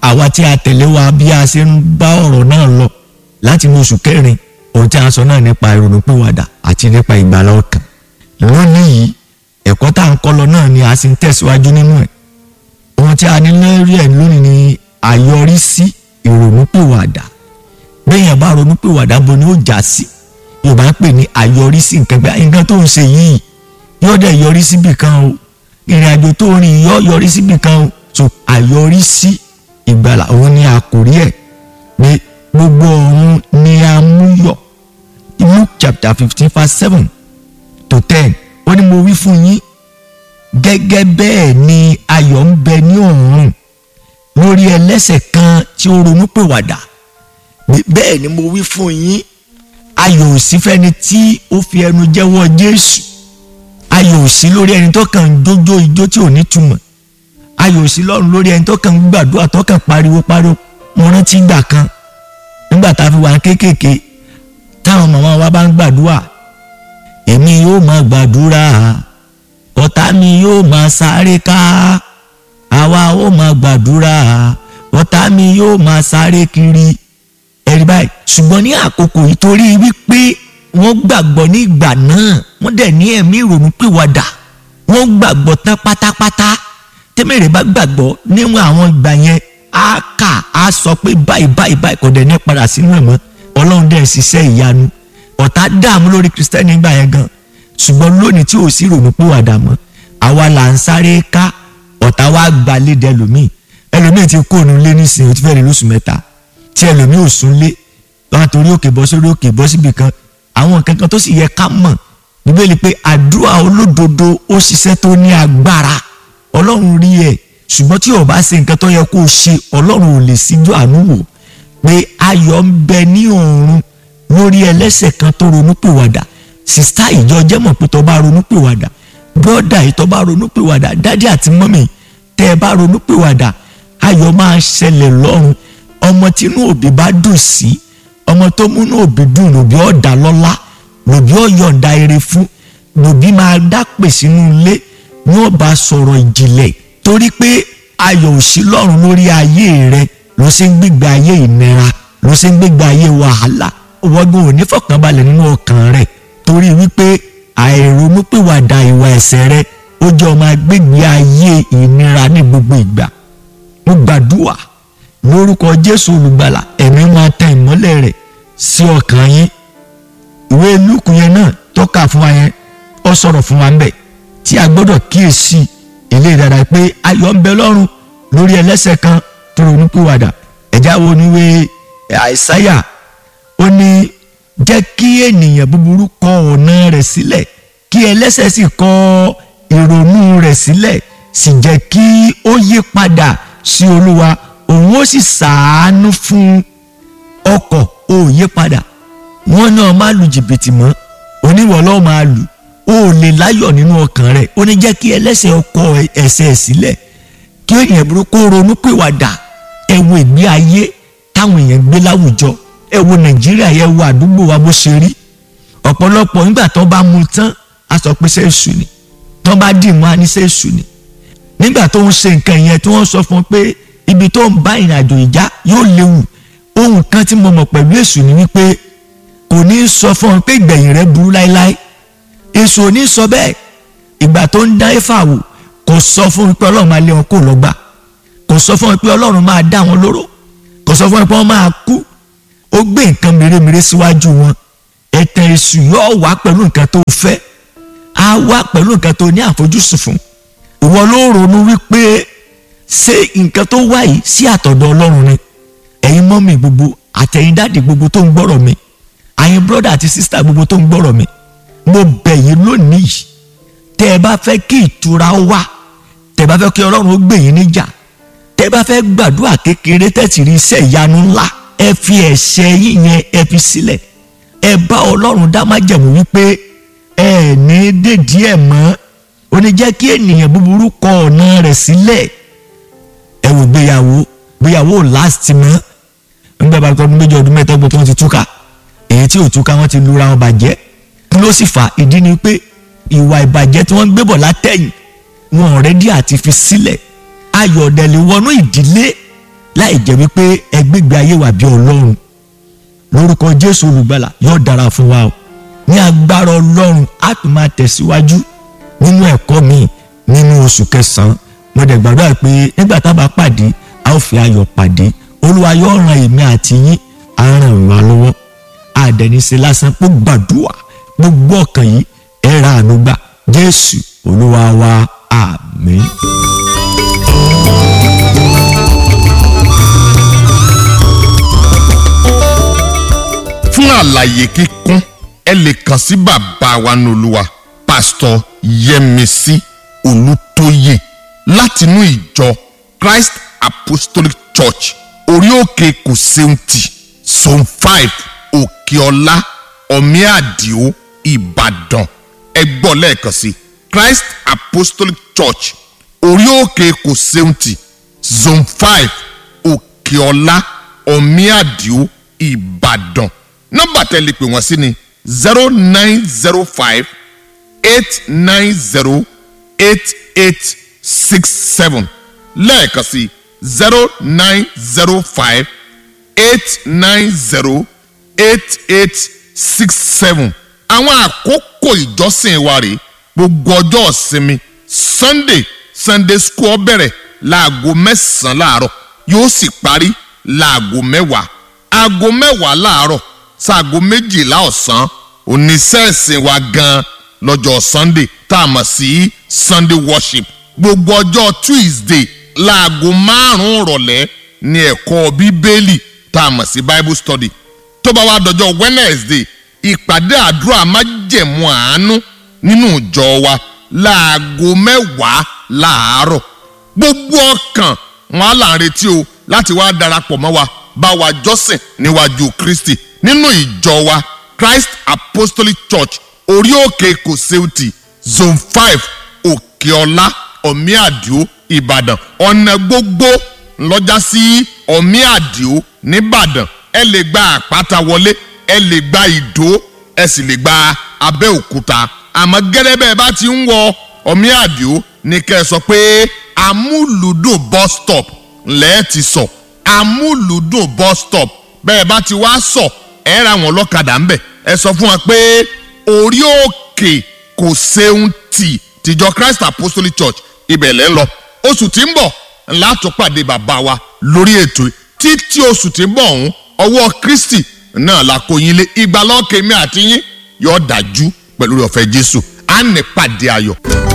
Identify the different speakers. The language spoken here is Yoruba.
Speaker 1: àwa tí a tẹ̀lé wa bí a ṣe ń bá ọ̀rọ̀ náà lọ láti inú oṣù kẹrin ohun tí a sọ náà nípa ìrònúpìwàdà àti nípa ìgbàlá ọkàn lónìí yìí ẹ̀kọ́ tá à ń kọ́ lọ náà ni a sì ń tẹ̀síwájú nínú ẹ̀ ohun tí a ní lórí ẹ̀ lónìí ni àyọrísí ìrònúpìwàdà bẹ́ẹ̀yàn bá ronúpìwàdà bo ni ó já sí yorùbá ń pè ní àyọrísí nǹkan gbé nǹkan tó ń ṣe yìí yóò dẹ̀ yọrí síbì kan o ìrìn àjò tó rìn yóò yọrí síbì kan o so àyọrísí ìgbàlà òun ni àkórí ẹ̀ pé gbogbo ọ̀run ni a mú yọ Luke chapter fifteen verse seven to ten ó ní mo wí fún yín gẹ́gẹ́ bẹ́ẹ̀ ni ayọ̀ ń bẹ ní ọ̀run lórí ẹlẹ́ṣẹ̀ kan tí ó ronú pìwàdà bẹ́ẹ̀ ni mo wí fún yín ayọ̀ ò sí fẹ́ni tí ó fi ẹnu jẹ́wọ́ Jésù ayọ̀ ò sí lórí ẹni tó kàn ń jójó ijó tí ò ní túmọ̀ ayọ̀ ò sí lọ́run lórí ẹni tó kàn ń gbàdúrà tó kàn pariwo pariwo mo rántí gbà kan nígbà tá a fi wà kéékèèké táwọn màmá wa bá ń gbàdúrà èmi yóò máa gbàdúrà ọ̀tá mi yóò máa sáré ká àwa ó máa gbàdúrà ọ̀tá mi yóò máa sáré kiri ẹ̀rí báyìí ṣùgbọ́n ní àkókò yìí torí wípé wọ́n gbàgbọ́ ní ìgbà náà wọ́n dẹ̀ ní ẹ̀mí ìrònú pìwàdà wọ́n gbàgbọ́ tán pátápátá tẹ́mẹ̀rẹ̀ bá gbàgbọ́ níwọ̀n àwọn ìgbà yẹn á kà á sọ pé báyìí báyìí báyìí kò dẹ̀ ní padà sínú ẹ̀ mọ́ ọlọ́run dẹ̀ ṣiṣẹ́ ìyanu ọ̀tá dààmú lórí kristẹni nígbà yẹn gan ṣùgbọ́n lónìí tí ò sí ìrònú pìwàdà mọ́ àwa là ń sáré ká ọ̀tá wa gba lédè ẹlòmíì ẹlòmíì ti kó òun lé nísìnyí ó ti fẹ́ẹ́ rí lóṣù mẹ́ta tí ẹlòmíì ò sún lé wọn torí òkè bọ́ sórí òkè bọ́ síbi kan àwọn nǹkan kan tó sì yẹ ká mọ̀ bíbélì pé àdúrà olódodo ó ṣiṣẹ́ tó ní agbára ọlọ́run rí ẹ̀ ṣùgbọ́n tí o bá ṣe nǹkan tó yẹ kó o ṣe ọlọ́run ò lè síjú àánú wò pé ayọ̀ ń bẹ ní ọ̀run lórí ẹlẹ́ṣẹ̀ kan tó ronúpìwàdà sista ìjọ jẹ́mọ̀ pé tó bá ronúpìwàdà bọ́dà yìí tó bá ronúpìwàdà dádì àti mọ́mì tẹ́ ẹ bá ronúpìwàdà ayọ̀ máa ṣẹlẹ̀ lọ́run ọmọ tínú òbí bá dùn sí ọmọ tó múnú òbí dùn lòbí ọ̀dà lọ́lá lòbí ọ̀yọ̀ǹda eré fún lòbí máa dápè sínú ilé ní ọba sọ̀rọ̀ ìjìnlẹ̀ torí pé ayọ̀ ò sí lọ́run lórí ayé rẹ ló ṣe ń gbégbé ayé ìnira ló ṣe ń gbégbé ayé wàhálà wọ́gbọ́n ò ní fọkànbalẹ̀ nínú ọkàn rẹ̀ torí wípé àìronúpìwàdà ìwà ẹ̀ṣẹ̀ rẹ ó jẹ́ ọmọ agbègbè ayé ìnira ní gbogbo ìgbà mo gbàdúrà lórúkọ Jésù olùgbàlà ẹ̀mí máa tẹ ìmọ́lẹ̀ rẹ̀ sí ọkàn yín ìwé lúùkù yẹn náà tọ́ka fún wa yẹn ó sọ̀rọ̀ fún wa ńbẹ̀ tí a gbọ́dọ̀ kíyèsí ilé ìdára pé ayọ̀ ń bẹ lọ́run lórí ẹlẹ́ṣẹ̀ kan tó ronúpìwàdà ẹ̀já wo ni wé àìsáyà ó ní jẹ́ kí ènìyàn búburú kọ ọ̀nà rẹ̀ sílẹ̀ kí ẹlẹ́ṣẹ̀ sì kọ ìrònú rẹ̀ sílẹ̀ sì jẹ́ kí ó yí padà sí olúwa òun ó sì ṣàánú fún ọkọ̀ ó yí padà wọ́n náà má lu jìbìtì mọ́ oníwọ̀ lọ́ọ́ máa lù ó lè láyọ̀ nínú ọkàn rẹ̀ ó ní jẹ́ kí ẹlẹ́ṣẹ̀ ọkọ ẹ̀ṣẹ̀ sílẹ̀ kí èèyàn burúkú ronú pìwàdà ẹ wo ìgbé ayé táwọn èèyàn gbé láwùjọ ẹ wo nàìjíríà yẹ wo àdúgbò wa bó ṣe rí ọ̀pọ̀lọpọ̀ nígbà tó bá mu tán a sọ pé sẹ́ẹ̀sù ni tó bá dì mọ́ a ní sẹ́ẹ̀sù ni nígbà tó ń ṣe nǹkan yẹn tí wọ́n sọ fún un pé ibi tó ń bá ìrìn àjò ìjà yóò léwu ohun kan tí mo mọ̀ pẹ̀lú èṣù ni wípé kò ní sọ fún un pé ìgbẹ̀yìn rẹ̀ burú láéláé èṣù ò ní sọ bẹ́ẹ̀ ìgbà tó ń dá Éfà wò kò sọ fún un pé ọlọ́run máa lé wọn kó lọ́gbà kò sọ fún un pé ọlọ́run máa dá wọn lóró kò sọ fún un pé wọ́n máa kú ó gbé nǹkan mèremère síwájú wọn ẹ̀tàn èṣù yóò wá pẹ̀lú nǹkan tó fẹ́ á wá pẹ̀lú nǹkan tó ní àfojúsùn fún ìwọ ló ronú wípé ṣé nǹkan tó wá yìí sí àtọ̀dọ̀ ọlọ́run ni ẹ̀yin mọ́mì gbogbo àtẹ̀yin dáàdì gbogbo tó ń gbọ́rọ̀ mi àyin brọ́dà àti sísítà gbogbo tó ń gbọ́rọ̀ mi mo bẹ̀ yín lónìí yìí tẹ́ ẹ bá fẹ́ kí ìtura wá tẹ́ ẹ bá fẹ́ kí ọlọ́run ó gbè yín níjà tẹ́ ẹ bá fẹ́ gbàdúrà kékeré tẹ̀sí rí iṣẹ́ ìyanu ńlá ẹ fi ẹ̀ṣẹ̀ yín yẹn ẹ fi sílẹ̀ ẹ bá ọlọ́run dá májẹ̀mú wípé ẹ ní dèdí ẹ̀ mọ́ ó ní jẹ́ kí ènìyàn búburú kọ ọ̀nà rẹ̀ sílẹ̀ ẹ wò gbéyàwó gbéyàwó last mọ́ nígbà bá tọdún méjì ọdún mẹ́ta gbogbo wọn ti túká èyí tí ò túká wọn ti lura wọn bàjẹ́ kí ló sì fà ìdí ni pé ìwà ìbàjẹ́ tí wọ́n ń gbé bọ̀ látẹ̀yìn wọn ọ̀rẹ́dí àti fi sílẹ̀ ayọ̀dẹ̀lẹ̀ wọnú ìdílé láì jẹ́ wípé ẹgbẹ́gbẹ́ ayé wà bí ọlọ́run lórúkọ jésù olùgbàlà yóò dára fún wa o ní agbára ọlọ́run á tún máa tẹ̀síwájú nínú ẹ̀kọ́ mi nínú oṣù kẹsàn-án mo dẹ̀ gbàdúrà pé nígbà tá a bá pàdé a ó fi ayọ̀ pàdé olúwa yóò ran èmi àti yín á ràn wá lọ́wọ́ àdẹ̀níṣe lásán pé gbàdúrà gbogbo ọkàn yìí ẹ ra àánú gbà jésù olúwa wa àmín.
Speaker 2: fún àlàyé kíkún ẹ lè kàn sí bàbá wa nolúwa pásítọ̀ yẹmísí olùtóyè látinú ìjọ christ apostolic church orí òkè kòsẹ́ǹtì zone five òkèọlá ọ̀míàdìó ìbàdàn ẹ gbọ́ lẹ́ẹ̀kan sí christ apostolic church orí òkè kòsẹ́ǹtì zone five òkèọlá ọ̀míàdìó ìbàdàn nọ́mbà tẹ́ lè pè wọ́n sí ni zero nine zero five eight nine zero eight eight six seven lẹ́ẹ̀kan sí zero nine zero five eight nine zero eight eight six seven àwọn àkókò ìjọsìn wa rèé gbogbo ọjọ́ ìsinmi sunday sunday school bẹ̀rẹ̀ láago mẹ́sàn-án láàárọ̀ yóò sì parí láago mẹ́wàá aago mẹ́wàá láàárọ̀ sáago méjìlá ọ̀sán oníṣẹ́ẹ̀sìn wa gan lọ́jọ́ sunday tá a mọ̀ sí sunday worship gbogbo ọjọ́ tuesday láago márùn-ún rọ̀lẹ́ ní ẹ̀kọ́ bíbélì tá a mọ̀ sí bible study tó bá wá dọjọ́ wednesday ìpàdé àdúrà májẹ̀mú àánú nínú ìjọ wa láago mẹ́wàá láàárọ̀ gbogbo ọkàn wọn á là ń retí o láti wá darapọ̀ mọ́ wa bá wa jọ́sìn níwájú kristi nínú ìjọ wa christ apostolic church orí òkè kòsẹ́ùtì zone five òkèọlá ọ̀míàdìó ìbàdàn ọ̀nà gbogbo lọ́jà sí ọ̀míàdìó nìbàdàn ẹ lè gba àpáta wọlé ẹ lè gba ìdó ẹ sì lè gba abẹ́òkúta àmọ́ gẹ́gẹ́ bẹ́ẹ̀ bá ti ń wọ ọ̀míàdìó ní kẹ́ ẹ sọ pé amúlùdùn bus stop lẹ́ẹ̀ ti sọ amúlùdùn bus stop bẹ́ẹ̀ bá ti wá sọ ẹ ra wọn lọ́kadà ńbẹ̀ ẹ sọ fún wa pé orí òkè kò ṣeun tì tìjọ christ apostolic church ibẹ̀ lẹ́ ń lọ oṣù tí ń bọ̀ ńlá tó pàdé bàbá wa lórí ètò títí oṣù tí ń bọ̀ ọ̀hún ọwọ́ kristi náà la kó yín lé ìgbàlọ́kèmí àti yín yóò dájú pẹ̀lú ọ̀fẹ́ jésù á ní pàdé ayọ̀.